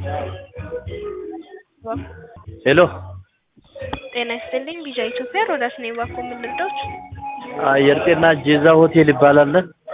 ሄሎ ጤና ይስጥልኝ ቢጃ ኢትዮጵያ ሮዳስ ነኝ። እባክዎ ምን ልርዳዎት? አየር ጤና ጄዛ ሆቴል ይባላል።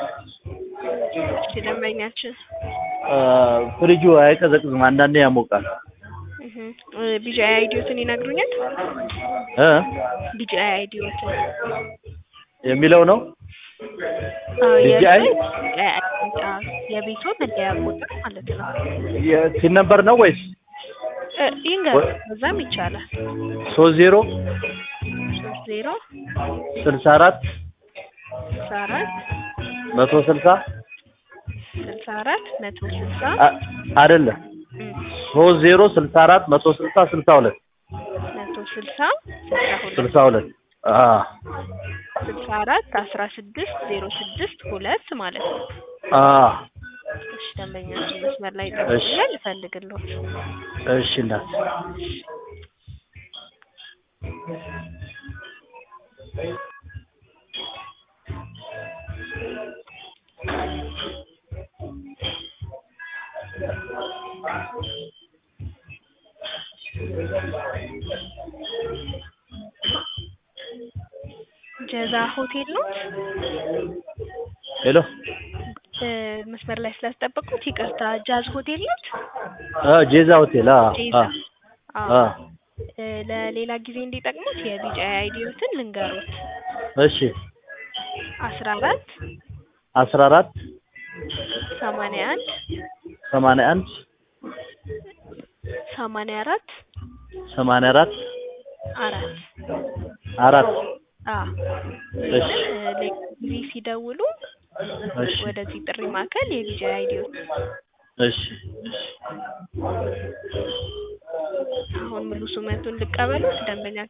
እሺ ደንበኛችን አ፣ ፍሪጁ አይቀዘቅዝም፣ አንዳንዴ ያሞቃል። እህ ቢጃ አይዲዮትን ይነግሩኛል? እ ቢጃ አይዲዮትን የሚለው ነው አዎ፣ BGI? የእርሶ የቤቶ መለያ ቁጥር ማለት ነው። የሲን ነበር ነው ወይስ እ ይንገሩ፣ በዛም ይቻላል። ሶስት ዜሮ ሶስት ዜሮ ስልሳ አራት ስልሳ አራት መቶ ስልሳ ስልሳ አራት መቶ ስልሳ አ- አይደለም እም፣ ሶስት ዜሮ ስልሳ አራት መቶ ስልሳ ስልሳ ሁለት መቶ ስልሳ ስልሳ ሁለት ስልሳ ሁለት አ ስልሳ አራት አስራ ስድስት ዜሮ ስድስት ሁለት ማለት ነው። አ እሺ ደንበኛችን መስመር ላይ እሺ። ይጠብቁኛል፣ እፈልግልዎት። እሺ እናት ጀዛ ሆቴል ነው። ሄሎ እ መስመር ላይ ስላስጠበቁት ይቅርታ። ጃዝ ሆቴል ነው። አ ጄዛ ሆቴል አ ጄዛ አ አዎ። አ እ ለሌላ ጊዜ እንዲጠቅሙት የቢጫ አይዲዮትን ልንገሩት። እሺ አስራ አራት አስራ አራት ሰማንያ አንድ ሰማንያ አንድ ሰማንያ አራት ሰማንያ አራት አራት አራት አ እሺ እ ሌላ ጊዜ ሲደውሉ እሺ ወደዚህ ጥሪ ማዕከል የቢጫ አይዲዮት እሺ አሁን ሙሉ ስመቱን ልቀበሉት ደንበኛችን